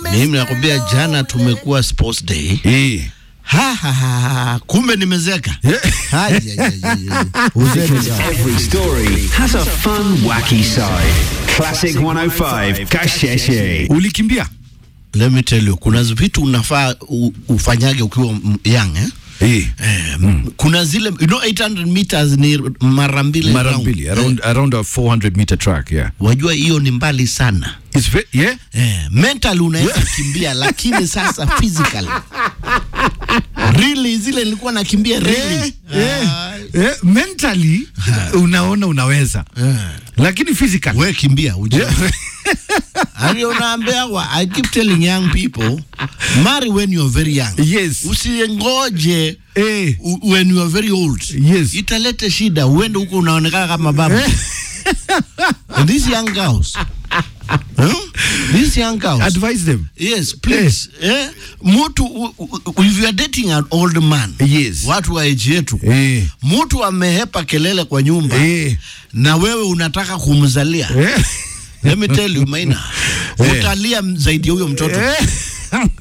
Mimi nakwambia jana tumekuwa sports day. Eh. Ha, ha, ha, ha. Kumbe nimezeka. Haja, ya, ya, ya. Uzeke sawa. Every story has a fun, wacky side. Classic 105, Kasheshe. Ulikimbia? Let me tell you, kuna vitu unafaa u- ufanyage ukiwa m- young eh? Eh. Eh, kuna zile you know 800 meters ni mara mbili Mara round. mbili around around a 400 meter track, yeah. Wajua hiyo ni mbali sana. It's ve- yeah. Eh, mental unaweza kimbia lakini sasa physical really zile nilikuwa nakimbia really Eh, eh, mentally unaona unaweza lakini physical we kimbia uje Ali unaambia wa I keep telling young people marry when you are very young Yes. usiengoje Eh. u- when you are very old Yes. italete shida uende huko unaonekana kama baba and these young girls huh? these young girls advise them Yes, please. Eh, mtu u- u- if you are dating an old man. Yes. Watu wa age yetu. Eh. Mtu amehepa kelele kwa nyumba. Eh. Na wewe unataka kumzalia. Eh. Let me tell you Maina. Utalia zaidi ya huyo mtoto. Eh.